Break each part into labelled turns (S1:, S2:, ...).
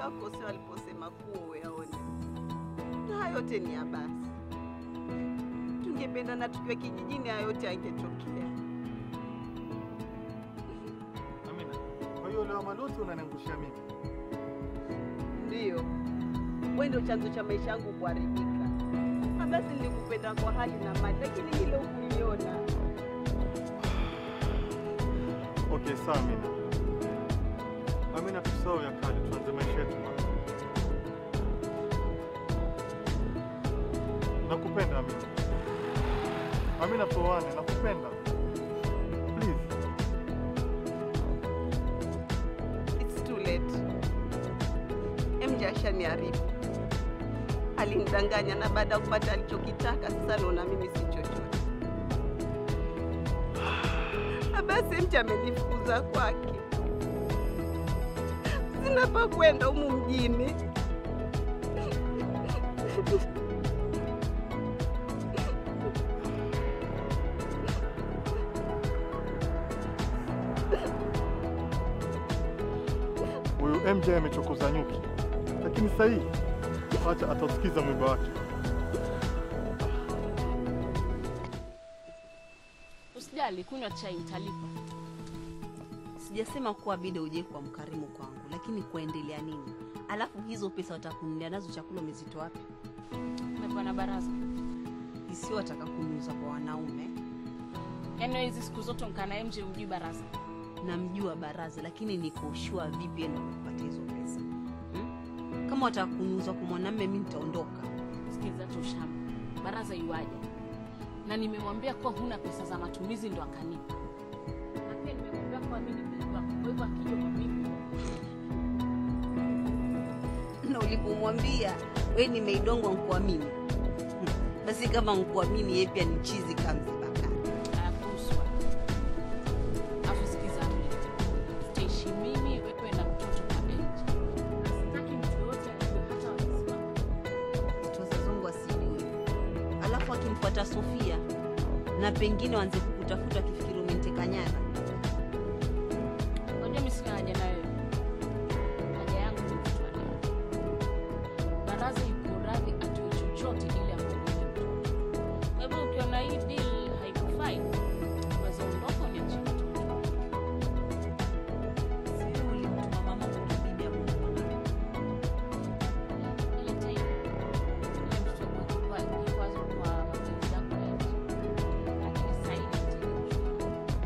S1: wakakosea waliposema kuwa uyaone, na hayo yote ni ya basi. Tungependa na tukiwa kijijini, hayo yote angetokea.
S2: Amina, kwa hiyo lawama lote unaniangushia mimi.
S1: Ndiyo, wewe ndio chanzo cha maisha yangu kuharibika. Na basi nilikupenda kwa hali na mali, lakini hilo hukuliona.
S2: Okay, sawa Amina. Amina, tusahau ya kale, tuanze maisha yetu mapya. Nakupenda Amina. Amina, tuoane, nakupenda. Please.
S1: It's too late. MJ ashaniharibu, alinidanganya na baada ya kupata alichokitaka, sasa naona mimi si chochote. Na basi MJ amenifukuza kwake, sina pa kwenda humu mjini.
S2: Huyu MJ amechokoza nyuki, lakini sasa hii acha atasikiza mwiba wake.
S3: Usijali, kunywa chai nitalipa.
S4: Sijasema kuwa bida uje kwa mkarimu kwangu, lakini kuendelea nini? Alafu hizo pesa watakununulia nazo chakula umezitoa wapi?
S3: Umepewa na baraza.
S4: Isio wataka kunuza kwa wanaume.
S3: Yaani wewe hizi siku zote mkaa na MJ hujui baraza.
S4: Namjua baraza, lakini niko sure vipi enda kupatia hizo pesa hmm? Kama wataka kunuza kwa mwanamume, mi nitaondoka.
S3: Sikiliza tu shamba. Baraza yuaje? Na nimemwambia kuwa huna pesa za matumizi ndo akanipa. Na pia nimemwambia kuwa mimi ni mdogo wako. Kwa hivyo akija kwa mimi
S4: na ulipomwambia we nimeidongwa nkuamini, Hmm. basi kama nkuamini, yeye pia ni chizi kamzibakani.
S3: ayakuhusu. Afu sikiza mimi. Tutaishi mimi wewe na mtoto kwa MJ. Na sitaki mtu yoyote ajue hata wazazi wangu.
S4: wazazongu wasijue, alafu akimfuata Sofia na pengine waanze kukutafuta akifikiri umenteka nyara.
S3: Unajua mimi sina haja na wewe. Haja yangu ni mtoto wa leo. Baraza yuko radhi atoe chochote ili amwondoe mtoto. Kwa hivyo ukiona hii deal haikufai, unaweza ondoka uniachie mtoto.
S4: Sio ulimtuma mama kukibibi amemwona
S3: Ile time ile mtoto kwa kwa kikwazo kwa mapenzi yako ya nje. Lakini sasa hivi nitakuchukua.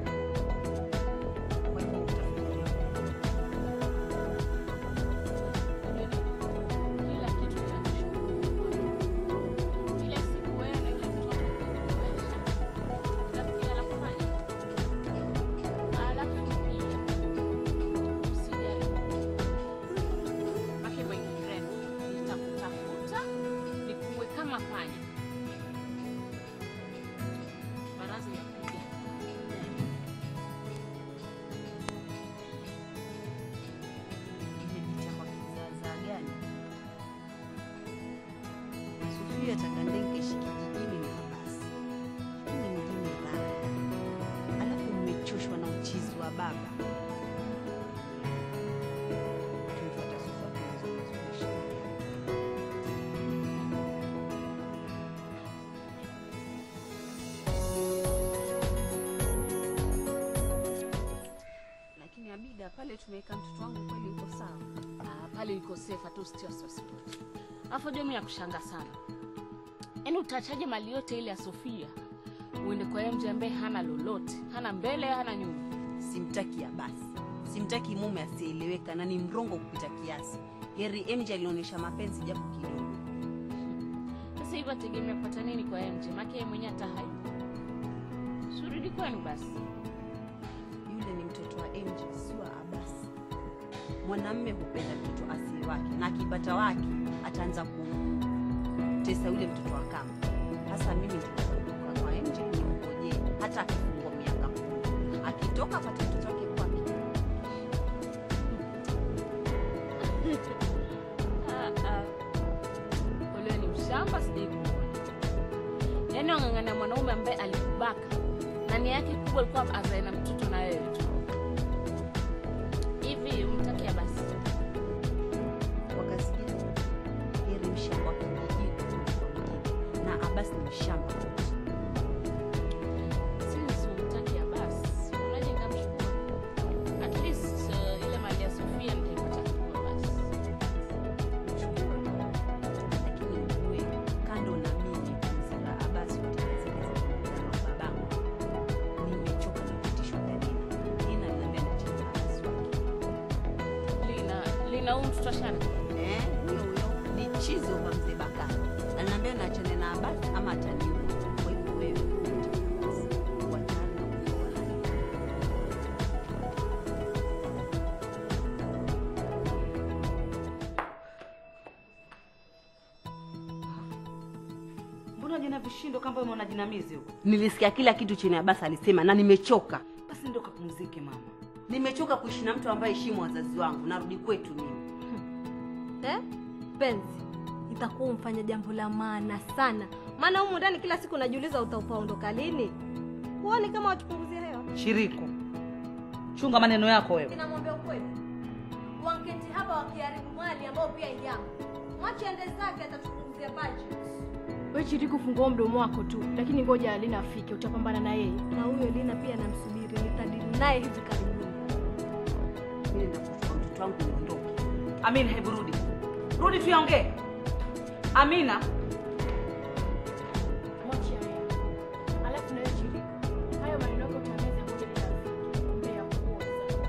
S4: kwa hivyo utafikiria
S3: Kila kitu kinachoshughulika. Kila siku wewe na yule mtoto kuelewesha. Alafu kila anapofanya. Alafu pia usijali. Make my friend, nitakutafuta nikuwe kama panya. Baraza ya kuja.
S4: imepitia kwa kizaazaa gani? Sofia takandenge ishi kijijini na basi, ni mjini raha, alafu mmechoshwa na uchizi wa baba. Tumfuata Sofia tunaweza kuishi. Lakini Abida, pale tumeweka mtoto wangu kweli uko sawa?
S3: Ah, pale iko safe hata usitie wasiwasi wote. Alafu ndio mimi nakushanga sana. Yaani utachaje mali yote ile ya Sofia uende kwa MJ ambaye hana lolote, hana mbele, hana nyuma.
S4: Simtaki ya basi, simtaki mume asieleweka na ni mrongo kupita kiasi. Heri MJ alionyesha mapenzi japo kidogo.
S3: Sasa hivi ategemea kupata nini kwa MJ? Maana yeye mwenyewe hata hai. Surudi kwenu basi.
S4: Yule ni mtoto wa MJ, si wa Abasi. Mwanamme hupenda mtoto asiye wake, na akipata wake ataanza kutesa yule mtoto wa kama. Hasa mimi nitakuwa kwa MJ nimngojee hata akifungwa miaka kumi, akitoka apate mtoto wake kwake.
S3: Ah, ah. Ule ni mshamba sijai kuona. Yaani wang'ang'ana mwanaume ambaye alikubaka na nia yake kubwa ilikuwa azae na mtoto na wewe tu. Hivi umtakia basi.
S4: shamba lote.
S3: Since humtaki Abbas, unaje nitamchukua? At least uh, ile mali ya Sofia nitaipata kwa Abbas.
S4: lakini ujue kando na mimi kumzira Abasi kutekeleza mpango wa babangu, nimechoka na vitisho vya Lina. Lina aliniambia niachane na Abasi wake.
S3: Lina, Lina huyu mtoto Ashara.
S4: Eh, huyo huyo ni chizo wa mzee Bakari. Aliniambia niachane na Abasi ama ataniua. Kwa hivyo wewe wachana na kuoa na Lina.
S5: Mbona jina vishindo kama umeona jinamizi huko?
S4: Nilisikia kila kitu chini Abasi alisema na nimechoka.
S5: Basi ndio kapumzike mama.
S4: Nimechoka kuishi na mtu ambaye heshimu wazazi wangu. Narudi kwetu mimi.
S6: Eh? Penzi, itakuwa umfanya jambo la maana sana, maana humu ndani kila siku najiuliza utaondoka lini. Huoni kama watupunguzia hewa?
S5: Shiriko. Chunga maneno yako wewe.
S6: Ninamwambia ukweli, wanketi hapa wakiharibu mali ambao pia yangu, mwache ende zake, atatupunguzia budget.
S7: We Chiriku, fungua mdomo wako tu, lakini ngoja Lina afike, utapambana na yeye.
S6: Na huyo Lina pia namsubiri, nitadili naye hivi karibuni.
S4: Mimi nakuchukua mtoto wangu niondoke.
S5: Amina, hebu rudi. Rudi tuyaongee. Amina,
S7: Mwache yeye. Alafu na wewe Chiriku, hayo maneno yako utameza ngoja Lina afike. Mbea kuoza.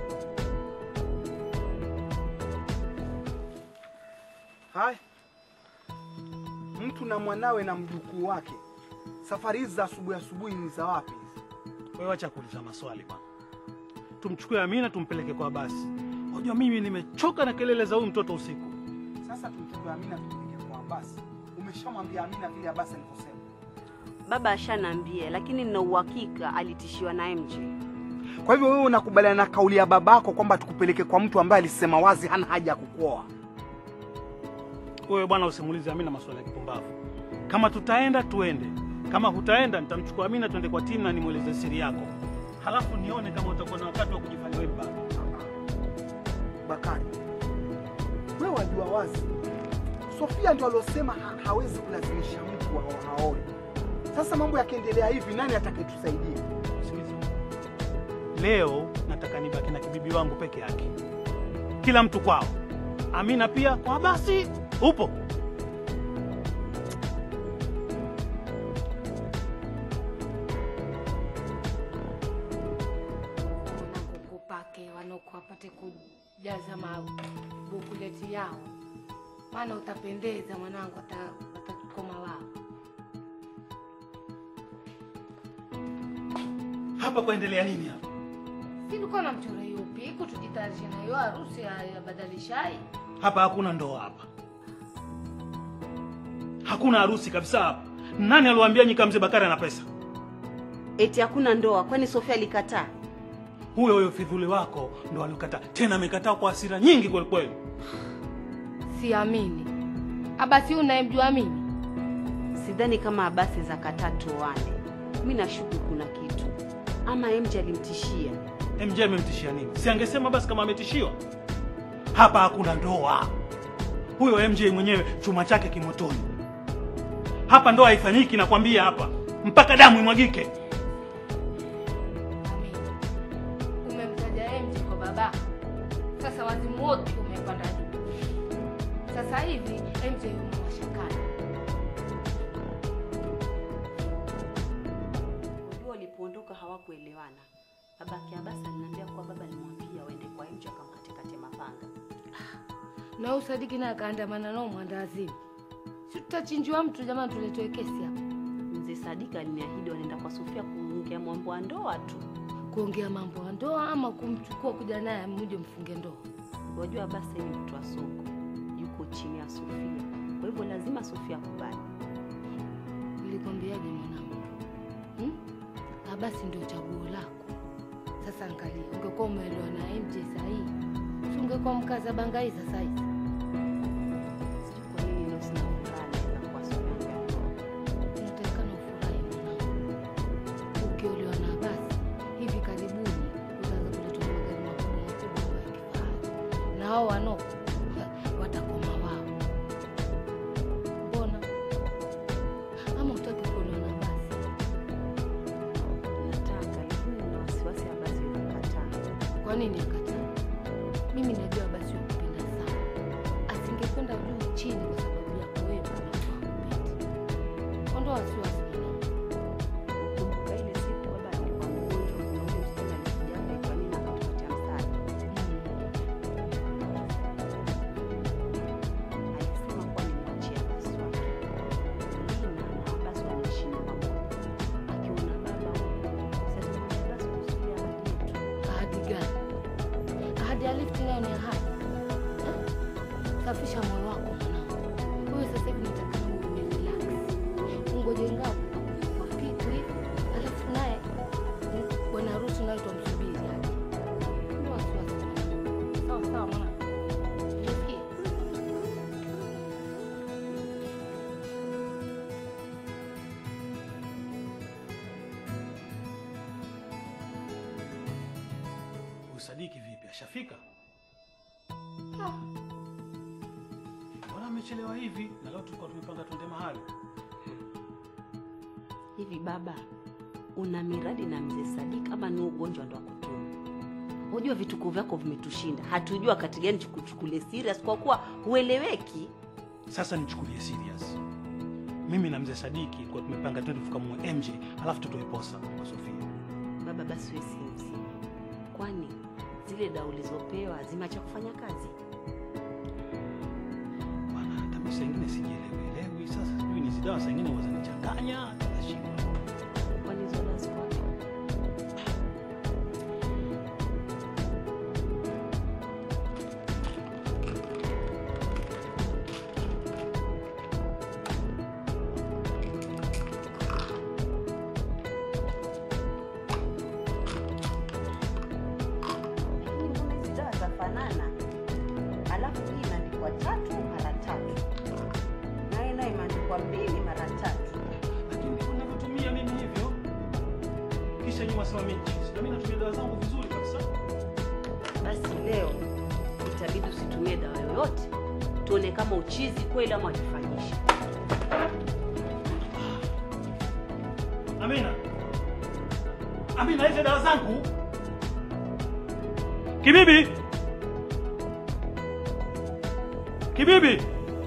S8: Haya, mtu na mwanawe na mjukuu wake, safari hizi za asubuhi asubuhi ni za wapi hizi?
S9: Wewe acha kuuliza maswali bwana. Tumchukue Amina tumpeleke kwa basi. Unajua mimi nimechoka na kelele za huyu mtoto usiku.
S8: Sasa tumchukue Amina tumpeleke kwa Abasi. Umeshamwambia Amina vile Abasi alivyosema?
S4: Baba ashaniambia, lakini nina uhakika alitishiwa na MJ.
S8: Kwa hivyo wewe unakubaliana na kauli ya babako kwamba tukupeleke kwa mtu ambaye alisema wazi hana haja ya kukuoa?
S9: Wewe bwana usimuulize Amina maswali ya kipumbavu. Kama tutaenda tuende. Kama hutaenda nitamchukua Amina tuende kwa timu na nimweleze siri yako. Halafu nione kama utakuwa na wakati wa kujifanya wewe baba.
S8: Bakari, wewe wajua wazi Sofia ndo aliosema ha hawezi kulazimisha mtu wa haoe. Sasa mambo yakiendelea hivi, nani atakayetusaidia?
S9: Sikiliza. Leo nataka nibaki na kibibi wangu peke yake. Kila mtu kwao. Amina pia kwa basi. Upo?
S10: nakukupake wanoku wapate kujaza mabukuleti yao, maana utapendeza mwanangu, ata- watakukoma wao.
S9: Hapa kuendelea nini hapa?
S10: Si ulikuwa na mchoro yupi iku tujitayarishe na hiyo harusi ya, ya badalishai
S9: Hapa hakuna ndoa hapa. Hakuna harusi kabisa hapa. Nani aliwaambia nyika mzee Bakari ana pesa?
S4: Eti hakuna ndoa, kwani Sofia alikataa?
S9: Huyo huyo fidhuli wako ndo alikataa. Tena amekataa kwa hasira nyingi kweli kweli.
S10: siamini. Abasi huyu unayemjua mimi
S4: Sidhani kama Abasi za kataa tuoane. Mi nashuku kuna kitu, ama MJ alimtishia.
S9: MJ amemtishia nini? Si angesema basi kama ametishiwa. Hapa hakuna ndoa. Huyo MJ mwenyewe chuma chake kimotoni. Hapa ndoa haifanyiki nakwambia hapa. Mpaka damu imwagike.
S10: Amini. Umemtaja MJ kwa baba, sasa wazimu wote umepanda juu. Sasa hivi MJ yumo mashakani.
S4: Unajua walipoondoka hawakuelewana. Babake Abasi aliniambia kuwa baba alimwambia waende kwa MJ akamkatekate mapanga.
S10: na usadiki naye akaandamana nao mwandazimu. Si tutachinjiwa mtu jamani, tuletewe kesi hapa
S4: Mzee Sadika aliniahidi wanaenda kwa Sofia kuongea mambo ya ndoa tu.
S10: kuongea mambo ya ndoa ama kumchukua kuja naye muje mfunge ndoa.
S4: Wajua Abasi ni mtu wa soko, yuko chini ya Sofia, kwa hivyo lazima Sofia akubali.
S10: Nilikwambiaje mwanangu? Hmm? Abasi ndio chaguo lako. Sasa angalia, ungekuwa umeelewa na MJ sahihi, si ungekuwa mkaza bangai sasa hivi.
S4: Sijui kwa nini leo sina furaha naenda kwa Sofia kwa ndoa.
S10: Unatakikana ufurahi mwanangu. Ukiolewa na Abasi hivi karibuni utaanza kuletwa na magari makubwa makubwa ya kifahari, na hao wanoko watakoma wao. Mbona ama utaki kuolewa Kwa nini akataa? Mimi najua basi wakupenda sana, asingekwenda juu chini kwa sababu yako wewe kama hakupendi. Ondoa wasiwasi mwanangu.
S4: Kumbuka ile siku baba alikuwa mgonjwa na ule msichana alikuja hapa kwa nini akatupatia msaada. Alisema kuwa nimwachie Abbas wake. Lina na Abbas wanaishi nyumba moja. Akiona baba huko, sasa tumwambia Abbas kuhusu ile ahadi yetu.
S10: Ahadi gani? Ahadi ya lifti nayo ni ahadi Eh? Safisha moyo wako mwanangu. Wewe sasa hivi nataka uwe relax, ungoje ngao kitu hivi, alafu naye mm, bwana harusi naye tumsubiri aje. Ndio wasiwasi mwanangu. Sawa sawa mwanangu. Unasikia?
S9: Usadiki vipi? Ashafika? Mbona amechelewa hivi? Na leo tulikuwa tumepanga twende mahali.
S4: Hivi baba, una miradi na mzee Sadik ama ni ugonjwa ndo akutuma? Unajua vituko vyako vimetushinda, hatujua wakati gani tukuchukulie serious kwa kuwa hueleweki.
S9: Sasa nichukulie serious. Mimi na mzee Sadiki kwa tumepanga twende tukamue MJ, alafu tutoe posa kwa Sofia.
S4: Baba, basi wewe si mzima, kwani zile dawa ulizopewa zimeacha kufanya kazi?
S9: Bwana, hata mimi saa ingine sijielewi elewi. Sasa sijui ni zidawa saa ingine wazanichanganya, nashindwa.
S4: Kwani hizo dawa ziko wapi? Lakini mbona hizi dawa zafanana? Alafu hii imeandikwa tatu mara tatu, naye naye imeandikwa mbili mara tatu.
S9: Lakini ndivyo ninavyotumia mimi hivyo. Kisha nyuma sema mimi chizi. Na mimi natumia dawa zangu vizuri kabisa.
S4: Basi leo itabidi usitumie dawa yoyote, tuone kama uchizi kweli ama wajifanyishi.
S9: Amina. Amina, hizo dawa zangu. Kibibi. Kibibi.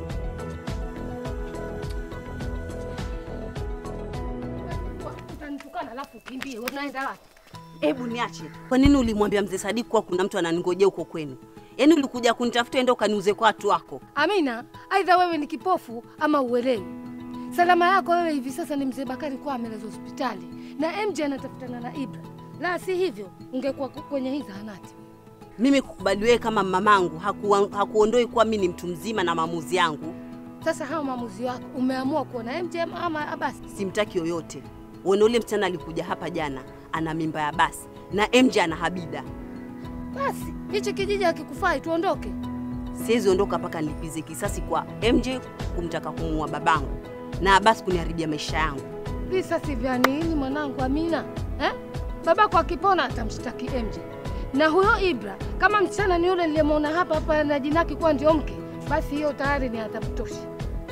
S10: Utanitukana alafu ukimbie. Wewe unaenda wapi?
S4: Hebu niache. Kwa nini ulimwambia mzee Sadiki kuwa kuna mtu ananingojea huko kwenu? Yaani ulikuja kunitafuta ende ukaniuze kwa watu wako?
S10: Amina, aidha wewe ni kipofu ama uelewi. Salama yako wewe hivi sasa ni mzee Bakari kuwa amelazwa hospitali na MJ anatafutana na Ibra, la si hivyo ungekuwa ku- kwenye hii zahanati.
S4: Mimi kukubali wewe kama mamangu hakuwa- hakuondoi kuwa mimi ni mtu mzima na maamuzi yangu.
S10: Sasa hao maamuzi wako umeamua kuona MJ ama- ama Abasi.
S4: Simtaki yoyote. Uone ule msichana alikuja hapa jana ana mimba ya basi na MJ ana Habida.
S10: Basi hichi kijiji hakikufai, tuondoke.
S4: Siwezi ondoka mpaka nilipize kisasi kwa MJ kumtaka kumuua babangu na Abasi kuniharibia maisha yangu.
S10: Visasi vya nini mwanangu Amina eh? Babako akipona atamshtaki MJ na huyo Ibra, kama msichana ni yule niliyemwona hapa hapa na jinaki kuwa ndio mke, basi hiyo tayari ni adhabu tosha.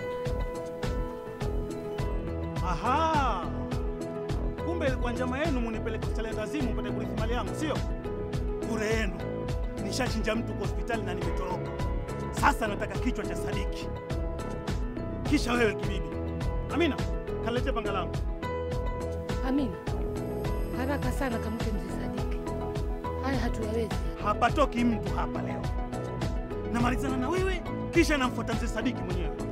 S9: Aha. Kumbe ilikuwa njama yenu munipeleke hospitali ya Azimu mpate kurithi mali yangu, sio? Bure yenu. Nishachinja mtu kwa hospitali na nimetoroka. Sasa nataka kichwa cha Sadiki. Kisha wewe kibibi. Amina, kalete panga langu.
S10: Amina, haraka sana kamke mzee Sadiki. Haya hatuyawezi.
S9: Hapatoki mtu hapa leo. Namalizana na wewe kisha namfuata mzee Sadiki mwenyewe.